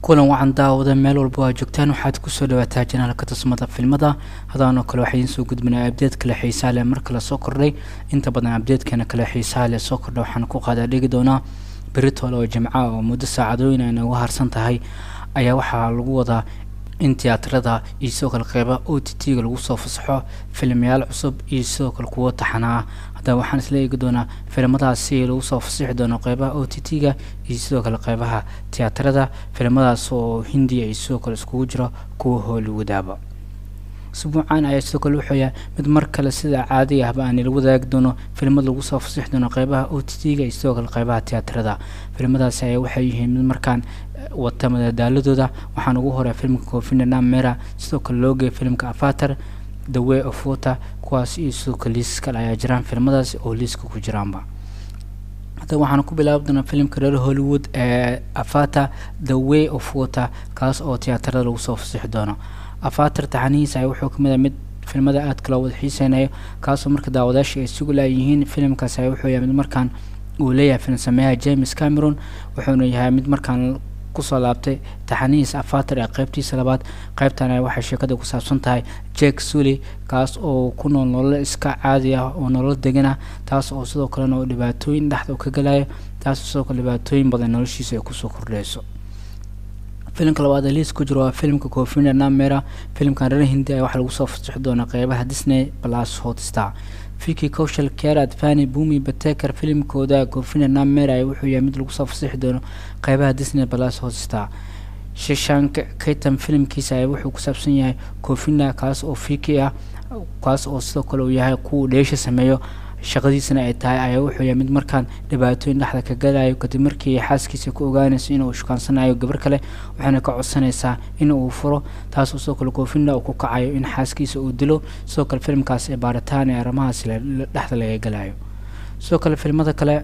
kulan wacan daawada meel walba waa joogtaan waxaad kusoo dhawaataa janaalka tusmada filmada hadaanoo kale waxaa idiin soo gudbinaa abdeed kale xiisaa leh mar kale soo kordhay inta badan abdeedkeena kale xiisaha leh soo kordha waxaan ku qaadaa dhigi doonaa beritole oo jimca oo muddo saacadooyin ay nooga harsan tahay ayaa waxaa lagu wadaa in tiyaatarada iyo sidoo kale qeyba o t t-ga lagu soo fasaxo filmayaal cusub iyo sidoo kale kuwo taxana ah haddaba waxaan isla eegi doonaa filimadaasi lagu soo fasixi doono qeybaha o t t-ga iyo sidoo kale qeybaha tiyaatarada filimadaas oo hindiya iyo sidoo kale iskugu jiro kuwa hollywoodaba usbuucan ayaa sidoo kale wuxuu yahay mid mar kale sida caadiga ahba aan ila wadaagi doono filimad lagu soo fasixi doono qeybaha o t t-ga iyo sidoo kale qeybaha tiyaatarada filimadaasi ayaa waxay yihiin mid markaan wata madadaaladooda waxaan ugu horay filmka cofinana mera sidoo kale loo geeyay filmka avatar the way of water kuwaas iyo sidoo kale liisas kale ayaa jiraan filmadaasi oo liiska ku jiraanba hadda waxaan ku bilaabi doonaa filimka reer hollywood ee avatar the way of water kaas oo tiyaatarada lagu soo fasixi doono avatar taxanihiisa ayaa wuxuu kamid ah mid filmada aadka loo wada xiiseynayo kaasoo marka daawadaasha ay sugu laayihiin filimkaas ayaa wuxuu yahay mid markaan uu leeyahay film sameeyaha james cameron wuxuuna yahay mid markaan kusoo laabtay taxanihiisa avatar ee qeybtiisa labaad qeybtan waxay sheekada ku saabsan tahay jake sully kaas oo ku nool nololo iska caadi ah oo nolol degan ah taas oo sidoo kalena oo dhibaatooyin dhexda u ka galayo taas oo sidoo kale dhibaatooyin badan noloshiisa ay kusoo kordheyso filimka labaad ee liis ku jiro waa filimka cofina namera filimkan reer hindi ayaa waxaa lagu soo fasixi doonaa qeybaha disney plus hotstar viki coshal kerad fani bumi bateker filimkooda cofina namera ayaa wuxuu yahay mid lagu soo fasixi doono qeybaha disney plus hotstar shishank kaytan filimkiisa ayaa wuxuu ku saabsan yahay cofina kaas oo viki ah kaas oo sidoo kale uu yahay kuwa dheesha sameeyo shaqadiisana ay tahay ayaa wuxuu yahay mid markaan dhibaatooyin dhexda ka galayo kadib markii xaaskiisa ku ogaanayso inuu shukaansanayo gabar kale waxayna ka codsanaysaa in uu furo taasoo sidoo kale koofina uu ku kacayo in xaaskiisa uu dilo sidoo kale filimkaas ee baaritaan ee arrimahaasi dhexda laga galayo sidoo kale filmada kale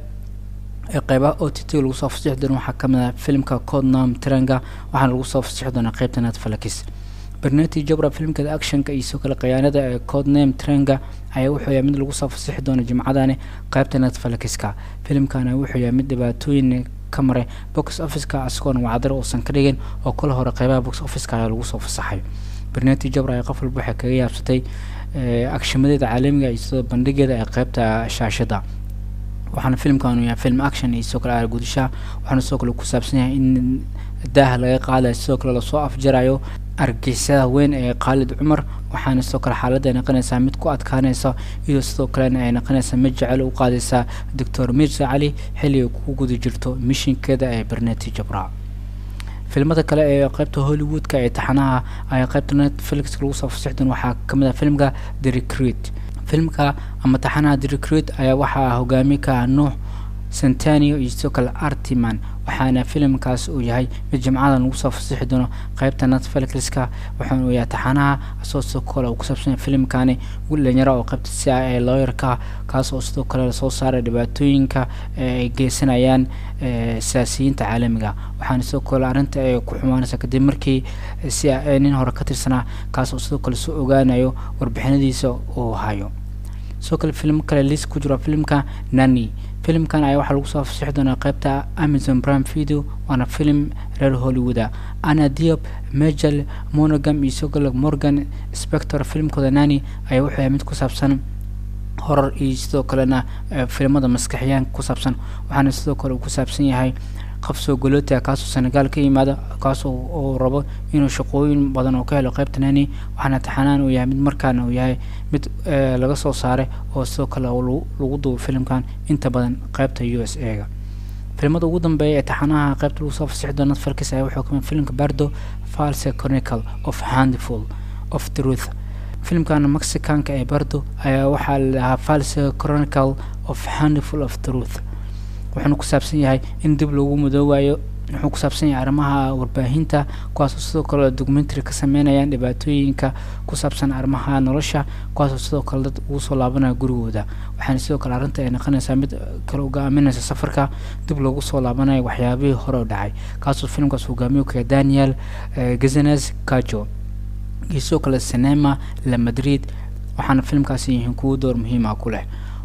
ee qeybaha o t t lagu soo fasixi doono waxaa kamid ah filimka codnam tranga waxaana lagu soo fasixi doonaa qeybta netflix berneti jabra filimkeeda actionka iyo sidoo kale khiyaanada ee codname trenga ayaa wuxuu yahay mid lagu soo fasixi doono jimcadani qeybta netflixka filimkana wuxuu yahay mid dhibaatooyin ka maray box officeka isagoona wacdar uusan ka dhigin oo kala hore qeybaha box officeka ayaa lagu soo fasaxay berneti jabra ayaa qof walba waxay kaga yaabsatay agshimadeeda caalamiga iyo sidoo bandhigeeda ee qeybta shaashada waxaana filimkan yahay film action iyo sidoo kale aargudishaha waxaana sidoo kale ku saabsan yahay in daaha laga qaadayo sidoo kale lasoo afjarayo argixisada weyn ee khaalid cumar waxaana sidoo kale xaaladda ay noqonaysaa mid ku adkaanaysa iyadoo sidoo kalena ay noqonaysaa mid jecel u qaadaysaa doctor mirza cali xilli ay ku guda jirto mishinkeeda ee berneti jabra filimada kale ee qeybta hollywoodka ee taxanaha ayaa qeybta netflix lagu soo fasixi doon waxaa kamid ah filimka the recruit filimka ama taxanaha the recruit ayaa waxaa hogaami ka ah nuux centanio iyo sidoo kale artiman waxaana filimkaas uu yahay mid jimcadan lagu soo fasixi doono qeybta netflixka waxaana uu yahay taxanaha asoo sidoo kale uu ku saabsanya filimkani dhalinyaro oo qeybta si ah ee looyarka kaas oo sidoo kale lasoo saaray dhibaatooyinka ay geysanayaan siyaasiyiinta caalamiga waxaana sidoo kale arrinta ay ku xumaanaysa kadib markii si a nin hore ka tirsanaa kaas oo sidoo kale soo ogaanayo warbixinadiisa uu hayo sidoo kale filim kale liis ku jiro filimka nani filimkan ayaa waxaa lagu soo fasixi doonaa qeybta amazon prime video waana filim reer hollywooda ana diop majel monogam iyo sidoo kale morgan spector filimkooda nani ayaa wuxuu yahay mid ku saabsan horar iyo sidoo kalena filimada maskaxiyaanka ku saabsan waxaana sidoo kale uu ku saabsan yahay qof soo goloota kaasoo senegaal ka yimaada kaas oo rabo inuu shaqooyin badan oo ka helo qeybta nani waxaana taxanaan uu yahay mid markaana uu yahay mid laga soo saaray oo sidoo kale lagu duubo filimkan inta badan qeybta u s a ga filimada ugu dambeeya ee taxanaha qeybta lagu soo fasixi doono netflix ayaa wuxuu kamid filimka bardo false chronicle of handful of truth filimkan mexicanka ee bardo ayaa waxaa la dhahaa false chronicle of handful of truth wuxuuna ku saabsan yahay in dib loogu mudoobayo wuxuu ku saabsan yahay arrimaha warbaahinta kuwaasoo sidoo kale documentary ka sameynayaan dhibaatooyinka ku saabsan arrimaha nolosha kuwaasoo sidoo kale dad ugu soo laabanaya gurigooda waxaana sidoo kale arrinta ay noqonaysaa mid kale hogaaminaysa safarka dib loogu soo laabanayo waxyaabihii hore u dhacay kaasoo filimkaas hogaamiyo kaya daniel gazenes cajo iyo sidoo kale cinema la madrid waxaana filimkaasi yihiin kuwo door muhiima ku leh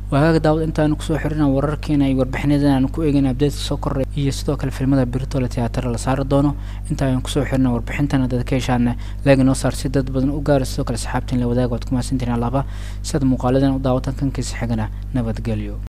waagaaga daawad intaanu kusoo xirina wararkeena iyo warbixinadan aanu ku eegayna abdeedka soo korray iyo sidoo kale filmada birtole teatara la saari doono inta ayaan kusoo xirina warbixintana dad ka heshaana laagi noo saar si dad badan u gaara sidoo kale saxaabtiin la wadaaga waad ku mahadsantihin alaaba siaad muuqaaladan u daawatan kankiisa xigana nabadgelyo